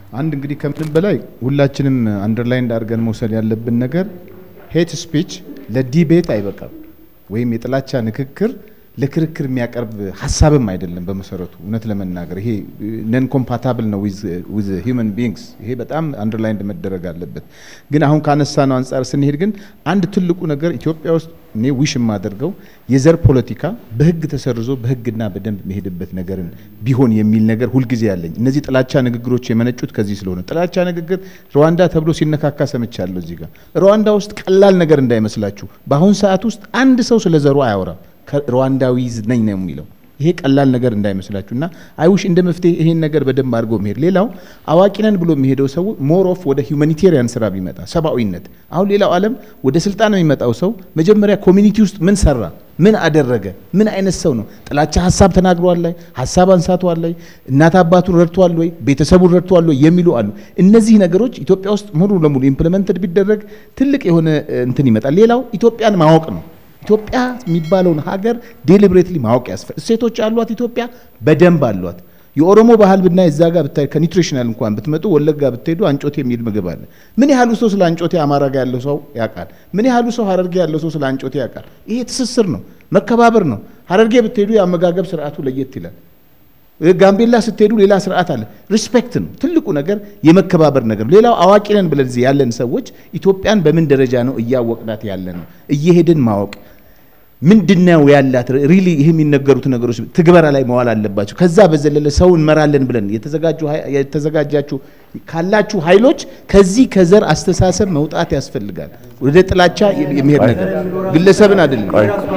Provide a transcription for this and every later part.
አንድ እንግዲህ ከምንም በላይ ሁላችንም አንደርላይን አድርገን መውሰድ ያለብን ነገር ሄት ስፒች ለዲቤት አይበቃም፣ ወይም የጥላቻ ንግግር ለክርክር የሚያቀርብ ሀሳብም አይደለም። በመሰረቱ እውነት ለመናገር ይሄ ነን ኮምፓታብል ነው ዊዝ ሂውመን ቢንግስ። ይሄ በጣም አንደርላይን መደረግ አለበት። ግን አሁን ካነሳ ነው አንጻር ስንሄድ ግን አንድ ትልቁ ነገር ኢትዮጵያ ውስጥ እኔ ዊሽ የማደርገው የዘር ፖለቲካ በህግ ተሰርዞ በህግና በደንብ የሚሄድበት ነገርን ቢሆን የሚል ነገር ሁልጊዜ ያለኝ። እነዚህ ጥላቻ ንግግሮች የመነጩት ከዚህ ስለሆነ ጥላቻ ንግግር ሩዋንዳ ተብሎ ሲነካካ ሰምቻለሁ። እዚህ ጋር ሩዋንዳ ውስጥ ቀላል ነገር እንዳይመስላችሁ። በአሁን ሰዓት ውስጥ አንድ ሰው ስለ ዘሩ አያወራም። ሩዋንዳዊ ነኝ ነው የሚለው። ይሄ ቀላል ነገር እንዳይመስላችሁ እና አይውሽ እንደ መፍትሄ ይሄን ነገር በደንብ አድርጎ መሄድ። ሌላው አዋቂ ነን ብሎ የሚሄደው ሰው ሞር ኦፍ ወደ ሁማኒቴሪያን ስራ ቢመጣ ሰብአዊነት። አሁን ሌላው ዓለም ወደ ስልጣን የሚመጣው ሰው መጀመሪያ ኮሚኒቲ ውስጥ ምን ሰራ፣ ምን አደረገ፣ ምን አይነት ሰው ነው፣ ጥላቻ ሀሳብ ተናግሯል ላይ ሀሳብ አንሳቷል ላይ እናት አባቱን ረድቷል ወይ ቤተሰቡን ረድቷል ወይ የሚሉ አሉ። እነዚህ ነገሮች ኢትዮጵያ ውስጥ ሙሉ ለሙሉ ኢምፕሊመንትድ ቢደረግ ትልቅ የሆነ እንትን ይመጣል። ሌላው ኢትዮጵያን ማወቅ ነው። ኢትዮጵያ የሚባለውን ሀገር ዴሊብሬትሊ ማወቅ ያስፈ እሴቶች አሏት። ኢትዮጵያ በደንብ አሏት። የኦሮሞ ባህል ብናይ እዛ ጋር ብታይ ከኒውትሪሽናል እንኳን ብትመጡ ወለጋ ብትሄዱ አንጮቴ የሚል ምግብ አለ። ምን ያህሉ ሰው ስለ አንጮቴ አማራ ጋር ያለው ሰው ያውቃል? ምን ያህሉ ሰው ሀረርጌ ያለው ሰው ስለ አንጮቴ ያውቃል? ይሄ ትስስር ነው፣ መከባበር ነው። ሀረርጌ ብትሄዱ የአመጋገብ ስርዓቱ ለየት ይላል። ጋምቤላ ስትሄዱ ሌላ ስርዓት አለ። ሪስፔክት ነው ትልቁ ነገር፣ የመከባበር ነገር። ሌላው አዋቂ ነን ብለን እዚህ ያለን ሰዎች ኢትዮጵያን በምን ደረጃ ነው እያወቅናት ያለ ነው? እየሄድን ማወቅ ምንድነው ያላት ሪሊ ይህ የሚነገሩት ነገሮች ትግበራ ላይ መዋል አለባቸው። ከዛ በዘለለ ሰው እንመራለን ብለን የተዘጋጁ የተዘጋጃችሁ ካላችሁ ኃይሎች ከዚህ ከዘር አስተሳሰብ መውጣት ያስፈልጋል። ወደ ጥላቻ የሚሄድ ነገር ግለሰብን አይደለም።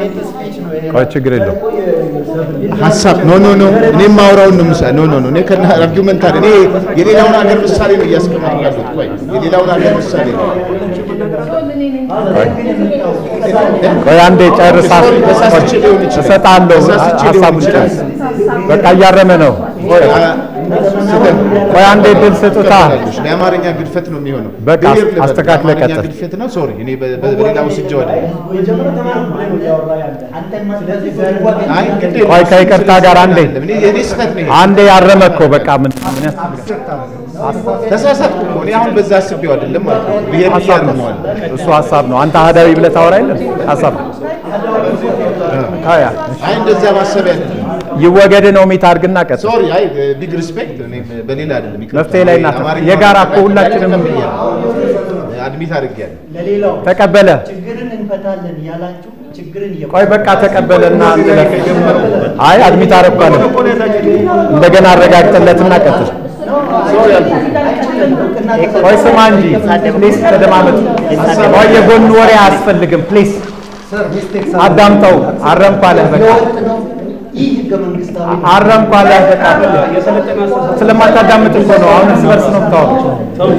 ቆይ ችግር የለው ሀሳብ ኖ ኖ ኖ እኔ የማወራውን ነው ምሳ ኖ ኖ ኖ እኔ ከና አርጊውመንት አይደል እኔ የሌላውን ሀገር ምሳሌ ነው እያስቀመጥኩ ያለሁት። ቆይ የሌላውን ሀገር ምሳሌ ነው። ቆይ አንዴ ጨርሳ ተሳስቼ ሊሆን ይችላል። እሰጣለሁ ተሳስቼ ሊሆን ሀሳቡን ይችላል። ጨርስ በቃ እያረመ ነው ቆይ ቆይ አንዴ ድል ስጡታ የአማርኛ ግድፈት ነው የሚሆነው። በቃ ብሔር ልበል፣ አስተካክለህ የአማርኛ ቀጥል። ግድፈት ነው። ሶሪ እኔ በ- በ- በሌላ ወስጄው አይደለም። አይ ግድ የለም። ቆይ ከይቅርታ ጋር አንዴ እኔ የኔ ስህተት ነው ይሄ። አንዴ ያረመ እኮ በቃ ምን ምን ያስፈልጋል? ተሳሳትኩ እኮ እኔ አሁን በዛ አስቤው አይደለም ማለት ነው። ብሔር ብዬ ሀሳብ ነው አርመዋለሁ። እሱ ሀሳብ ነው። አንተ አህዳዊ ብለህ ታወራ የለም ሀሳብ ነው። ካያ አይ እንደዛ ማሰብ አይደለም። ይወገድ ነው ሚት አድርግና ቀጥል። ሶሪ አይ ቢግ ሪስፔክት እኔ በሌላ አይደለም። ይቅርታ። መፍትሄ ላይ እናት አማርኛ የጋራ እኮ ማውራት ሁላችንም ተቀብያለሁ። አድሚት አድርጌያለሁ። ለሌላው ተቀበለ። ችግርን እንፈታለን ያላችሁ ችግርን ቆይ በቃ ተቀበለና እንለፍ። አይ አድሚት አረኳለ እንደገና አረጋግጠለትና ቀጥል። ቆይ ስማ እንጂ ፕሊስ ተደማመጥ። ቆይ የጎን ወሬ አያስፈልግም ፕሊስ አዳምጠው። አረምኳለህ በቃ ይህ ህገ መንግስታዊ አረምኳለህ በቃ ስለማታዳምጥ እኮ ነው። አሁን እርስ በርስ ነው የምታወሩት።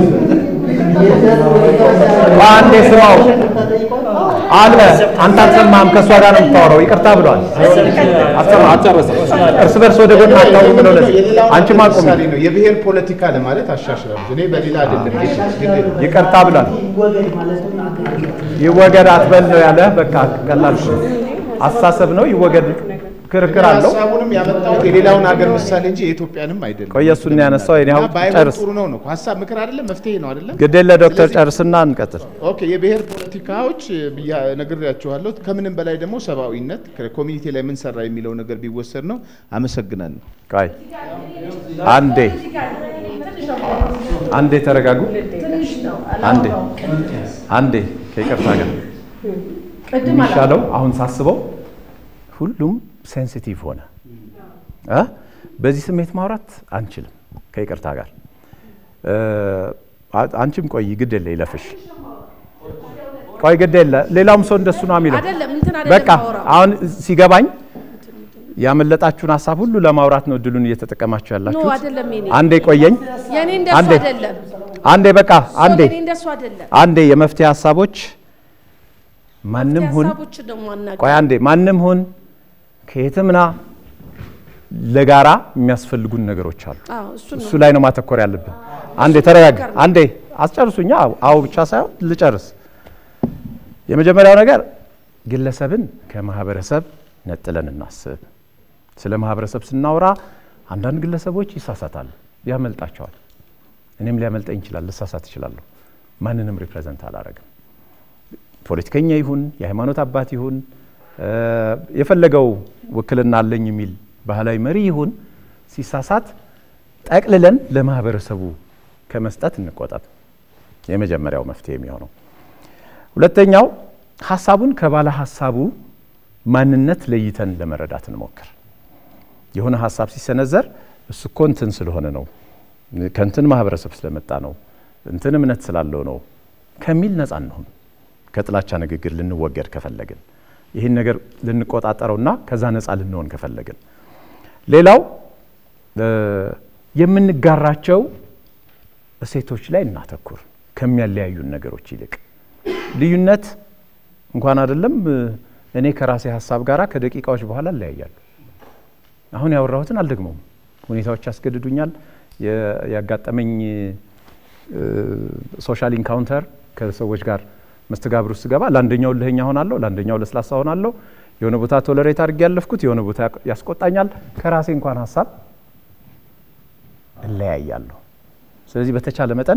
አንዴ ስማው አለ አንተ አልሰማህም። ከእሷ ጋር ነው የምታወራው። ይቅርታ ብሏል። እርስ በርስ ወደ ጎን አታውሩ ብለው ለዚህ አንቺም አቁሚ። ምሳሌ ነው የብሔር ፖለቲካ ለማለት አሻሽላለሁ። እኔ በሌላ አይደለም። ግን ይቅርታ ብሏል። ይወገድ ማለቱን ይወገድ አትበል ነው ያለ። በቃ ቀላል እኮ ነው። አስተሳሰብ ነው። ይወገድ ክርክር አለው። ሀሳቡንም ያመጣሁት የሌላውን ሀገር ምሳሌ እንጂ የኢትዮጵያንም አይደለም። ቆይ እሱን ያነሳው የኔ አሁን እና ባይሆን ጨርስ። ጥሩ ነው ነው ሀሳብ ምክር አይደለም መፍትሄ ነው አይደለም። ግዴለ ዶክተር ጨርስና እንቀጥል። ኦኬ የብሔር ፖለቲካዎች ብያ ነግሬያችኋለሁ። ከምንም በላይ ደግሞ ሰብአዊነት ኮሚኒቲ ላይ ምን ሰራ የሚለው ነገር ቢወሰድ ነው። አመሰግናለሁ። ቆይ አንዴ አንዴ ተረጋጉ። አንዴ አንዴ ከይቅርታ ጋር የሚሻለው አሁን ሳስበው ሁሉም ሴንሲቲቭ ሆነ እ በዚህ ስሜት ማውራት አንችልም። ከይቅርታ ጋር እ አ- አንቺም ቆይ ግድ የለ ይለፍሽ። ቆይ ግድ የለ ሌላውም ሰው እንደሱ ነው የሚለው። አይደለም እንትን አይደለም በቃ ማውራው። አሁን ሲገባኝ ያመለጣችሁን ሀሳብ ሁሉ ለማውራት ነው እድሉን እየተጠቀማችሁ ኖ ያላችሁት። አይደለም የኔ አንዴ ቆየኝ። የኔ እንደሱ አንዴ አይደለም አንዴ በቃ አንዴ የኔ እንደሱ አይደለም አንዴ የመፍትሄ ሀሳቦች ማንም ሁን ሀሳቦችን ነው የማናገረው። ቆይ አንዴ ማንም ሁን ከየትም ና ለጋራ የሚያስፈልጉን ነገሮች አሉ። አዎ እሱ እሱ ነው ላይ ነው ማተኮር ያለብን። አንዴ ተረጋጋ። አንዴ አስጨርሱኛ። አዎ ብቻ ሳይሆን ልጨርስ። የመጀመሪያው ነገር ግለሰብን ከማህበረሰብ ነጥለን እናስብ። ስለ ማህበረሰብ ስናወራ አንዳንድ ግለሰቦች ይሳሳታሉ፣ ያመልጣቸዋል። እኔም ሊያመልጠኝ ይችላል፣ ልሳሳት እችላለሁ። ማንንም ሪፕሬዘንት አላረግም። ፖለቲከኛ ይሁን የሃይማኖት አባት ይሁን የፈለገው ውክልና አለኝ የሚል ባህላዊ መሪ ይሁን ሲሳሳት ጠቅልለን ለማህበረሰቡ ከመስጠት እንቆጠብ። የመጀመሪያው መፍትሄ የሚሆነው። ሁለተኛው ሀሳቡን ከባለ ሀሳቡ ማንነት ለይተን ለመረዳት እንሞክር። የሆነ ሀሳብ ሲሰነዘር እሱ እኮ እንትን ስለሆነ ነው፣ ከእንትን ማህበረሰብ ስለመጣ ነው፣ እንትን እምነት ስላለው ነው ከሚል ነፃ እንሁን። ከጥላቻ ንግግር ልንወገድ ከፈለግን ይህን ነገር ልንቆጣጠረውና ከዛ ነፃ ልንሆን ከፈለግን፣ ሌላው የምንጋራቸው እሴቶች ላይ እናተኩር ከሚያለያዩን ነገሮች ይልቅ። ልዩነት እንኳን አይደለም እኔ ከራሴ ሀሳብ ጋር ከደቂቃዎች በኋላ እለያያለሁ። አሁን ያወራሁትን አልደግመውም። ሁኔታዎች ያስገድዱኛል። ያጋጠመኝ ሶሻል ኢንካውንተር ከሰዎች ጋር መስተጋብር ውስጥ ስገባ ለአንደኛው ልህኛ ሆናለሁ፣ ለአንደኛው ለስላሳ ሆናለሁ። የሆነ ቦታ ቶለሬት አድርጌ ያለፍኩት የሆነ ቦታ ያስቆጣኛል። ከራሴ እንኳን ሀሳብ እለያያለሁ። ስለዚህ በተቻለ መጠን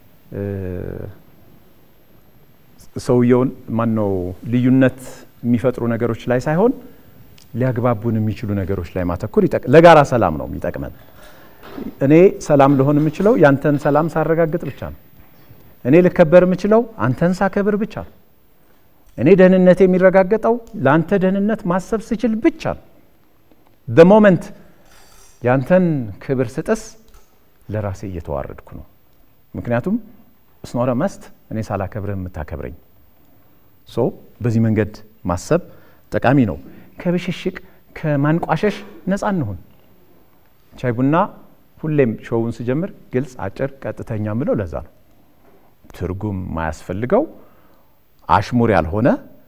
ሰውየውን ማን ነው ልዩነት የሚፈጥሩ ነገሮች ላይ ሳይሆን ሊያግባቡን የሚችሉ ነገሮች ላይ ማተኮር ለጋራ ሰላም ነው የሚጠቅመን። እኔ ሰላም ልሆን የምችለው ያንተን ሰላም ሳረጋግጥ ብቻ ነው። እኔ ልከበር የምችለው አንተን ሳከብር ብቻ ነው። እኔ ደህንነት የሚረጋገጠው ለአንተ ደህንነት ማሰብ ስችል ብቻ ነው። ደ ሞመንት ያንተን ክብር ስጥስ ለራሴ እየተዋረድኩ ነው። ምክንያቱም ስኖረ መስት እኔ ሳላከብርህ የምታከብረኝ ሶ በዚህ መንገድ ማሰብ ጠቃሚ ነው። ከብሽሽቅ ከማንቋሸሽ ነፃ እንሁን። ሻይ ቡና ሁሌም ሾውን ስጀምር ግልጽ፣ አጭር፣ ቀጥተኛ ምለው ለዛ ነው። ትርጉም ማያስፈልገው አሽሙር ያልሆነ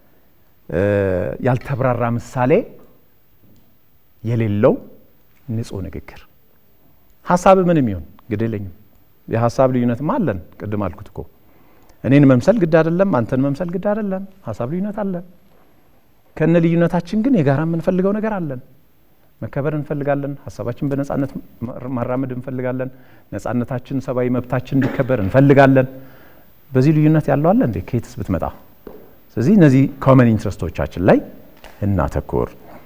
ያልተብራራ ምሳሌ የሌለው ንጹህ ንግግር ሀሳብ ምንም ይሁን ግድ የለኝም። የሀሳብ ልዩነትማ አለን። ቅድም አልኩት እኮ እኔን መምሰል ግድ አይደለም፣ አንተን መምሰል ግድ አይደለም። ሀሳብ ልዩነት አለን። ከነ ልዩነታችን ግን የጋራ የምንፈልገው ነገር አለን። መከበር እንፈልጋለን። ሀሳባችን በነጻነት ማራመድ እንፈልጋለን። ነጻነታችን፣ ሰብአዊ መብታችን እንዲከበር እንፈልጋለን። በዚህ ልዩነት ያለው አለ እንዴ? ከየትስ ብትመጣ? ስለዚህ እነዚህ ኮመን ኢንትረስቶቻችን ላይ እናተኩር።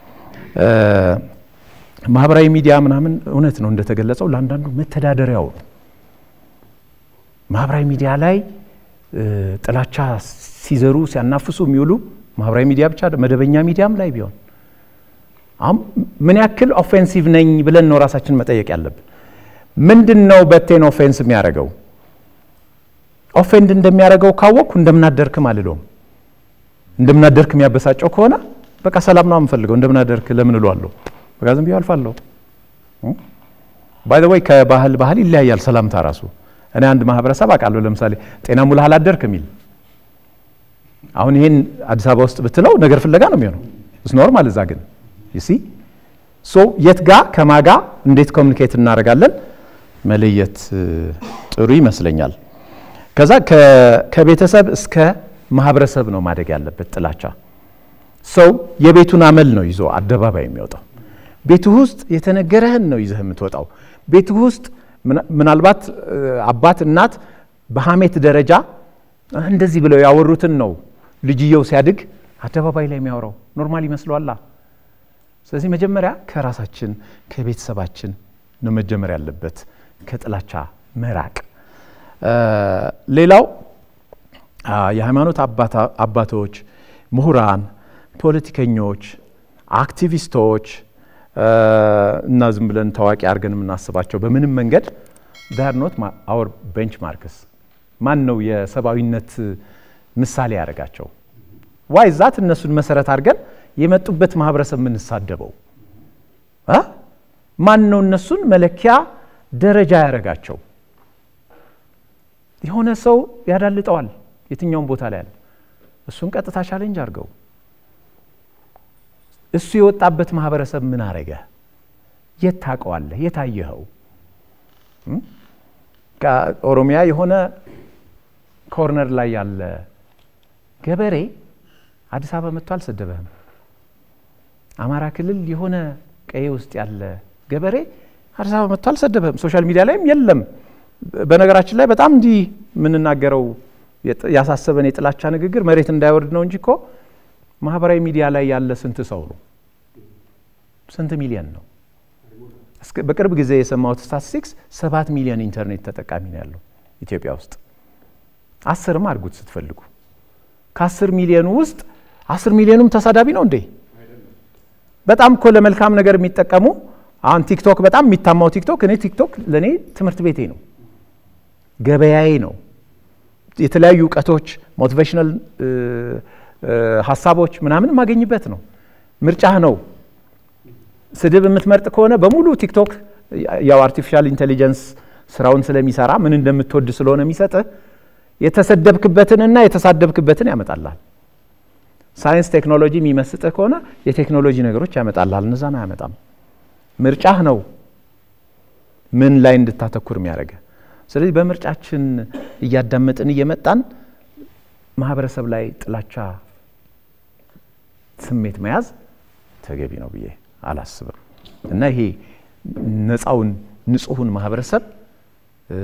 ማህበራዊ ሚዲያ ምናምን እውነት ነው እንደተገለጸው ለአንዳንዱ መተዳደሪያው ነው። ማህበራዊ ሚዲያ ላይ ጥላቻ ሲዘሩ ሲያናፍሱ የሚውሉ ማህበራዊ ሚዲያ ብቻ መደበኛ ሚዲያም ላይ ቢሆን አሁን ምን ያክል ኦፌንሲቭ ነኝ ብለን ነው ራሳችን መጠየቅ ያለብን። ምንድን ነው በቴን ኦፌንስ የሚያደርገው? ኦፌንድ እንደሚያደርገው ካወቅኩ እንደምናደርክም አልለውም። እንደምናደርክ የሚያበሳጨው ከሆነ በቃ ሰላም ነው የምፈልገው። እንደምናደርክ ለምን እለዋለሁ? በቃ ዝም ብዬ አልፋለሁ። ባይ ዘ ወይ ከባህል ባህል ይለያያል ሰላምታ ራሱ። እኔ አንድ ማህበረሰብ አውቃለሁ። ለምሳሌ ጤና ሙላ አላደርክ የሚል አሁን ይሄን አዲስ አበባ ውስጥ ብትለው ነገር ፍለጋ ነው የሚሆነው። እስ ኖርማል እዛ ግን ይሲ ሶ የት ጋ ከማጋ እንዴት ኮሚኒኬት እናደርጋለን መለየት ጥሩ ይመስለኛል። ከዛ ከቤተሰብ እስከ ማህበረሰብ ነው ማደግ ያለበት ጥላቻ። ሰው የቤቱን አመል ነው ይዞ አደባባይ የሚወጣው። ቤትህ ውስጥ የተነገረህን ነው ይዘህ የምትወጣው። ቤትህ ውስጥ ምናልባት አባት እናት በሀሜት ደረጃ እንደዚህ ብለው ያወሩትን ነው ልጅየው ሲያድግ አደባባይ ላይ የሚያወራው ኖርማል ይመስለዋላ። ስለዚህ መጀመሪያ ከራሳችን ከቤተሰባችን ነው መጀመር ያለበት ከጥላቻ መራቅ። ሌላው የሃይማኖት አባቶች፣ ምሁራን፣ ፖለቲከኞች፣ አክቲቪስቶች እና ዝም ብለን ታዋቂ አድርገን የምናስባቸው በምንም መንገድ ዳር ኖት አወር ቤንች ማርክስ ማን ነው የሰብአዊነት ምሳሌ ያደረጋቸው? ዋይ ዛት እነሱን መሰረት አድርገን የመጡበት ማህበረሰብ የምንሳደበው ማን ነው? እነሱን መለኪያ ደረጃ ያደረጋቸው? የሆነ ሰው ያዳልጠዋል የትኛውም ቦታ ላይ ያለ እሱን ቀጥታ ቻሌንጅ አድርገው። እሱ የወጣበት ማህበረሰብ ምን አረገ? የት ታውቀዋለህ? የት አየኸው? ከኦሮሚያ የሆነ ኮርነር ላይ ያለ ገበሬ አዲስ አበባ መጥቶ አልሰደበህም። አማራ ክልል የሆነ ቀዬ ውስጥ ያለ ገበሬ አዲስ አበባ መጥቶ አልሰደበህም። ሶሻል ሚዲያ ላይም የለም በነገራችን ላይ በጣም እንዲህ የምንናገረው የጥ- ያሳሰበን የጥላቻ ንግግር መሬት እንዳይወርድ ነው እንጂ እኮ ማህበራዊ ሚዲያ ላይ ያለ ስንት ሰው ነው? ስንት ሚሊዮን ነው? እስከ- በቅርብ ጊዜ የሰማሁት ስታቲስቲክስ ሰባት ሚሊዮን ኢንተርኔት ተጠቃሚ ነው ያለው ኢትዮጵያ ውስጥ። አስርም አድርጉት ስትፈልጉ። ከአስር ሚሊዮኑ ውስጥ አስር ሚሊዮኑም ተሳዳቢ ነው እንዴ? በጣም እኮ ለመልካም ነገር የሚጠቀሙ አሁን ቲክቶክ በጣም የሚታማው ቲክቶክ እኔ ቲክቶክ ለእኔ ትምህርት ቤቴ ነው፣ ገበያዬ ነው። የተለያዩ እውቀቶች፣ ሞቲቬሽናል ሀሳቦች ምናምን የማገኝበት ነው። ምርጫህ ነው። ስድብ የምትመርጥ ከሆነ በሙሉ ቲክቶክ ያው አርቲፊሻል ኢንቴሊጀንስ ስራውን ስለሚሰራ ምን እንደምትወድ ስለሆነ የሚሰጥህ የተሰደብክበትንና የተሳደብክበትን ያመጣልሃል። ሳይንስ ቴክኖሎጂ የሚመስጥህ ከሆነ የቴክኖሎጂ ነገሮች ያመጣልሃል። እነዛን አያመጣም። ምርጫህ ነው ምን ላይ እንድታተኩር የሚያደርገ። ስለዚህ በምርጫችን እያዳመጥን እየመጣን ማህበረሰብ ላይ ጥላቻ ስሜት መያዝ ተገቢ ነው ብዬ አላስብም እና ይሄ ነፃውን ንጹሑን ማህበረሰብ እ፣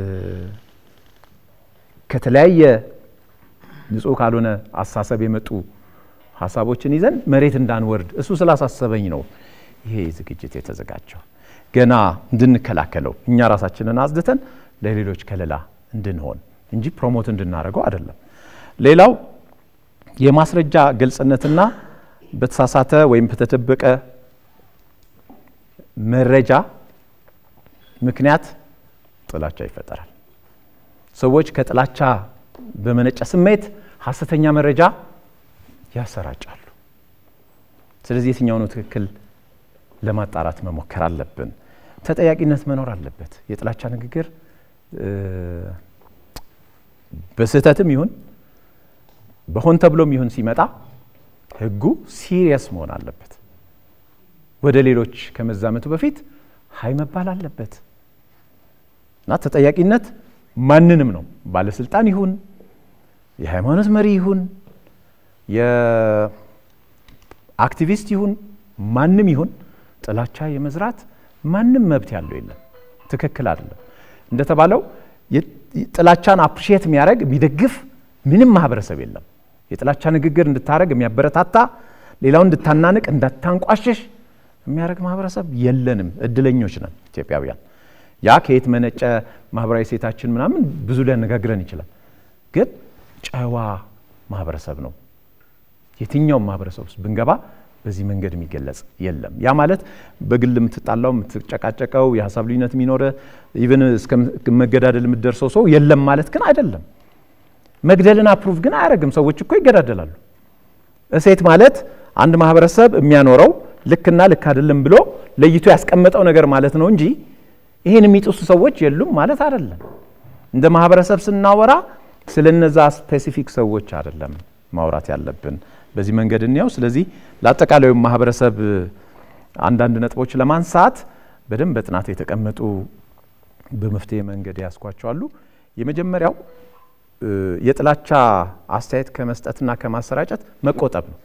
ከተለያየ ንጹህ ካልሆነ አስተሳሰብ የመጡ ሀሳቦችን ይዘን መሬት እንዳንወርድ እሱ ስላሳሰበኝ ነው ይሄ ዝግጅት የተዘጋጀው። ገና እንድንከላከለው እኛ ራሳችንን አጽድተን ለሌሎች ከለላ እንድንሆን እንጂ ፕሮሞት እንድናደርገው አይደለም። ሌላው የማስረጃ ግልጽነትና በተሳሳተ ወይም በተደበቀ መረጃ ምክንያት ጥላቻ ይፈጠራል። ሰዎች ከጥላቻ በመነጨ ስሜት ሀሰተኛ መረጃ ያሰራጫሉ። ስለዚህ የትኛው ነው ትክክል ለማጣራት መሞከር አለብን። ተጠያቂነት መኖር አለበት። የጥላቻ ንግግር እ፣ በስህተትም ይሁን በሆን ተብሎም ይሁን ሲመጣ ሕጉ ሲሪየስ መሆን አለበት። ወደ ሌሎች ከመዛመቱ በፊት ሀይ መባል አለበት እና ተጠያቂነት ማንንም ነው ባለስልጣን ይሁን የሃይማኖት መሪ ይሁን የአክቲቪስት ይሁን ማንም ይሁን ጥላቻ የመዝራት ማንም መብት ያለው የለም። ትክክል አይደለም። እንደተባለው የ- ጥላቻን አፕሪሼት የሚያደርግ የሚደግፍ ምንም ማህበረሰብ የለም። የጥላቻ ንግግር እንድታደርግ የሚያበረታታ ሌላውን እንድታናንቅ እንዳታንቋሽሽ የሚያደርግ ማህበረሰብ የለንም። እድለኞች ነን ኢትዮጵያውያን። ያ ከየት መነጨ ማህበራዊ ሴታችን ምናምን ብዙ ሊያነጋግረን ይችላል። ግን ጨዋ ማህበረሰብ ነው። የትኛውም ማህበረሰብ ውስጥ ብንገባ በዚህ መንገድ የሚገለጽ የለም። ያ ማለት በግል የምትጣላው የምትጨቃጨቀው፣ የሀሳብ ልዩነት የሚኖረ ኢቨን እስከ መገዳደል የምትደርሰው ሰው የለም ማለት ግን አይደለም። መግደልን አፕሩቭ ግን አያደርግም። ሰዎች እኮ ይገዳደላሉ። እሴት ማለት አንድ ማህበረሰብ የሚያኖረው ልክና ልክ አይደለም ብሎ ለይቶ ያስቀመጠው ነገር ማለት ነው እንጂ ይህን የሚጥሱ ሰዎች የሉም ማለት አይደለም። እንደ ማህበረሰብ ስናወራ ስለ እነዛ ስፔሲፊክ ሰዎች አይደለም ማውራት ያለብን። በዚህ መንገድ እንየው። ስለዚህ ለአጠቃላዩ ማህበረሰብ አንዳንድ ነጥቦች ለማንሳት በደንብ በጥናት የተቀመጡ በመፍትሄ መንገድ ያስኳቸዋሉ። የመጀመሪያው እ፣ የጥላቻ አስተያየት ከመስጠትና ከማሰራጨት መቆጠብ ነው።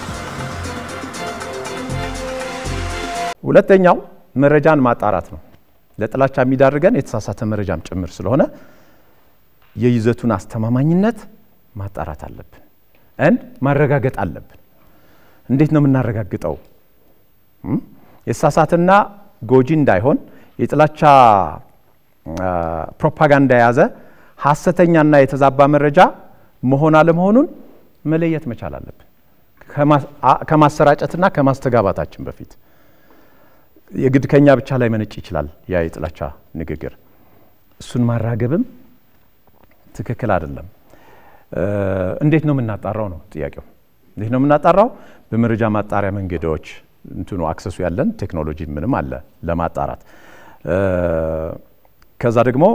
ሁለተኛው መረጃን ማጣራት ነው። ለጥላቻ የሚዳርገን የተሳሳተ መረጃም ጭምር ስለሆነ የይዘቱን አስተማማኝነት ማጣራት አለብን እንድ ማረጋገጥ አለብን። እንዴት ነው የምናረጋግጠው? እም? የተሳሳተና ጎጂ እንዳይሆን የጥላቻ አ፣ ፕሮፓጋንዳ የያዘ ሐሰተኛና የተዛባ መረጃ መሆን አለመሆኑን መለየት መቻል አለብን ከማ- አ- ከማሰራጨትና ከማስተጋባታችን በፊት የግድ ከኛ ብቻ ላይ መነጭ ይችላል ያ የጥላቻ ንግግር። እሱን ማራገብም ትክክል አይደለም። እ፣ እንዴት ነው የምናጣራው ነው ጥያቄው። እንዴት ነው የምናጣራው? በመረጃ ማጣሪያ መንገዶች እንትኑ አክሰሱ ያለን ቴክኖሎጂ ምንም አለ ለማጣራት እ፣ ከዛ ደግሞ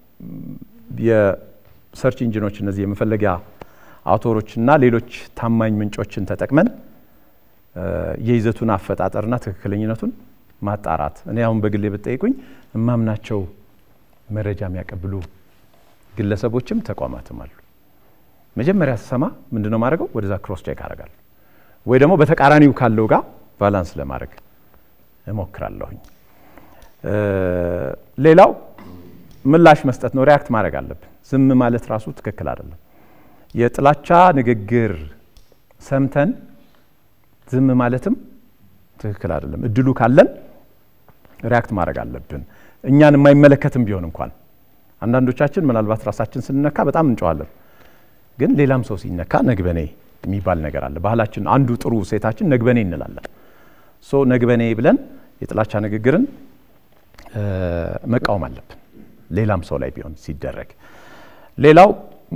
የሰርች ኢንጂኖች እነዚህ የመፈለጊያ አውቶሮችና ሌሎች ታማኝ ምንጮችን ተጠቅመን እ፣ የይዘቱን አፈጣጠርና ትክክለኝነቱን ማጣራት። እኔ አሁን በግሌ ብትጠይቁኝ እማምናቸው መረጃ የሚያቀብሉ ግለሰቦችም ተቋማትም አሉ። መጀመሪያ ስሰማ ምንድን ነው ማድረገው? ወደዛ ክሮስ ቼክ አደርጋለሁ፣ ወይ ደግሞ በተቃራኒው ካለው ጋር ባላንስ ለማድረግ እሞክራለሁኝ። እ፣ ሌላው ምላሽ መስጠት ነው። ሪያክት ማድረግ አለብን። ዝም ማለት ራሱ ትክክል አይደለም። የጥላቻ ንግግር ሰምተን ዝም ማለትም ትክክል አይደለም። እድሉ ካለን ሪያክት ማድረግ አለብን። እኛን የማይመለከትም ቢሆን እንኳን አንዳንዶቻችን ምናልባት ራሳችን ስንነካ በጣም እንጨዋለን። ግን ሌላም ሰው ሲነካ ነግበኔ የሚባል ነገር አለ። ባህላችን አንዱ ጥሩ ሴታችን ነግበኔ እንላለን። ሶ ነግበኔ ብለን የጥላቻ ንግግርን መቃወም አለብን፣ ሌላም ሰው ላይ ቢሆን ሲደረግ። ሌላው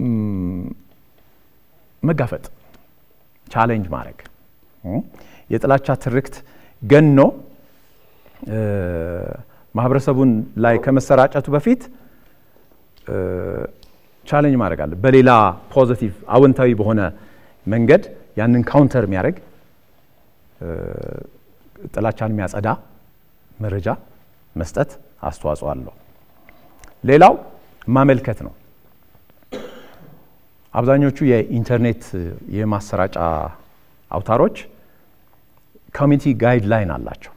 መጋፈጥ፣ ቻሌንጅ ማድረግ የጥላቻ ትርክት ገኖ ማህበረሰቡን ላይ ከመሰራጨቱ በፊት ቻሌንጅ ማድረግ አለ። በሌላ ፖዚቲቭ አዎንታዊ በሆነ መንገድ ያንን ካውንተር የሚያደርግ ጥላቻን የሚያጸዳ መረጃ መስጠት አስተዋጽኦ አለው። ሌላው ማመልከት ነው። አብዛኞቹ የኢንተርኔት የማሰራጫ አውታሮች ኮሚኒቲ ጋይድላይን አላቸው።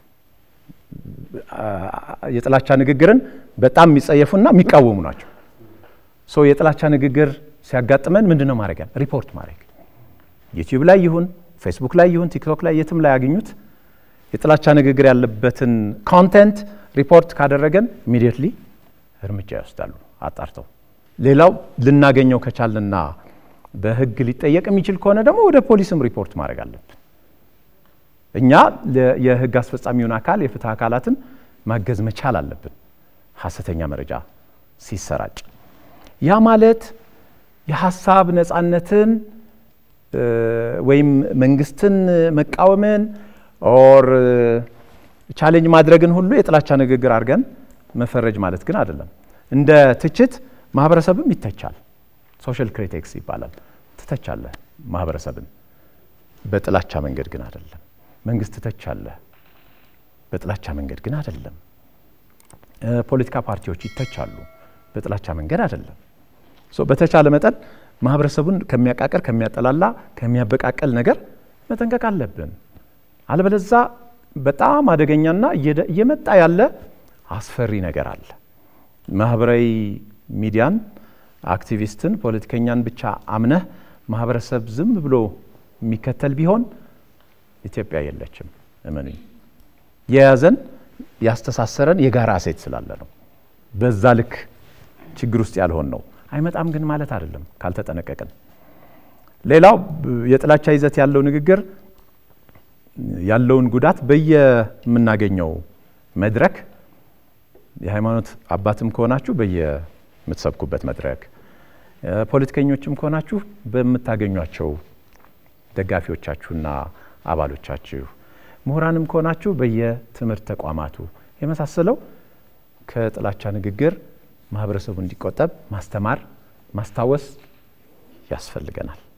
የጥላቻ ንግግርን በጣም የሚጸየፉና የሚቃወሙ ናቸው። ሶ የጥላቻ ንግግር ሲያጋጥመን ምንድን ነው ማድረግ? ሪፖርት ማድረግ ዩቲዩብ ላይ ይሁን ፌስቡክ ላይ ይሁን ቲክቶክ ላይ የትም ላይ ያገኙት የጥላቻ ንግግር ያለበትን ኮንቴንት ሪፖርት ካደረገን ኢሚዲየትሊ እርምጃ ይወስዳሉ አጣርተው። ሌላው ልናገኘው ከቻልንና በሕግ ሊጠየቅ የሚችል ከሆነ ደግሞ ወደ ፖሊስም ሪፖርት ማድረግ አለብን። እኛ የሕግ አስፈጻሚውን አካል የፍትህ አካላትን ማገዝ መቻል አለብን። ሀሰተኛ መረጃ ሲሰራጭ ያ ማለት የሀሳብ ነፃነትን ወይም መንግስትን መቃወምን ኦር ቻሌንጅ ማድረግን ሁሉ የጥላቻ ንግግር አድርገን መፈረጅ ማለት ግን አይደለም። እንደ ትችት ማህበረሰብም ይተቻል። ሶሻል ክሪቲክስ ይባላል። ትተቻለህ ማህበረሰብን፣ በጥላቻ መንገድ ግን አይደለም። መንግስት ትተቻለህ፣ በጥላቻ መንገድ ግን አይደለም። ፖለቲካ ፓርቲዎች ይተቻሉ፣ በጥላቻ መንገድ አይደለም። በተቻለ መጠን ማህበረሰቡን ከሚያቃቅር፣ ከሚያጠላላ፣ ከሚያበቃቀል ነገር መጠንቀቅ አለብን። አለበለዛ በጣም አደገኛና እየመጣ ያለ አስፈሪ ነገር አለ። ማህበራዊ ሚዲያን፣ አክቲቪስትን፣ ፖለቲከኛን ብቻ አምነህ ማህበረሰብ ዝም ብሎ የሚከተል ቢሆን ኢትዮጵያ የለችም። እመኑኝ። የያዘን ያስተሳሰረን የጋራ እሴት ስላለ ነው። በዛ ልክ ችግር ውስጥ ያልሆን ነው። አይመጣም ግን ማለት አይደለም ካልተጠነቀቅን። ሌላው የጥላቻ ይዘት ያለው ንግግር ያለውን ጉዳት በየምናገኘው መድረክ የሃይማኖት አባትም ከሆናችሁ በየምትሰብኩበት መድረክ፣ ፖለቲከኞችም ከሆናችሁ በምታገኟቸው ደጋፊዎቻችሁና አባሎቻችሁ፣ ምሁራንም ከሆናችሁ በየትምህርት ተቋማቱ የመሳሰለው ከጥላቻ ንግግር ማህበረሰቡ እንዲቆጠብ ማስተማር፣ ማስታወስ ያስፈልገናል።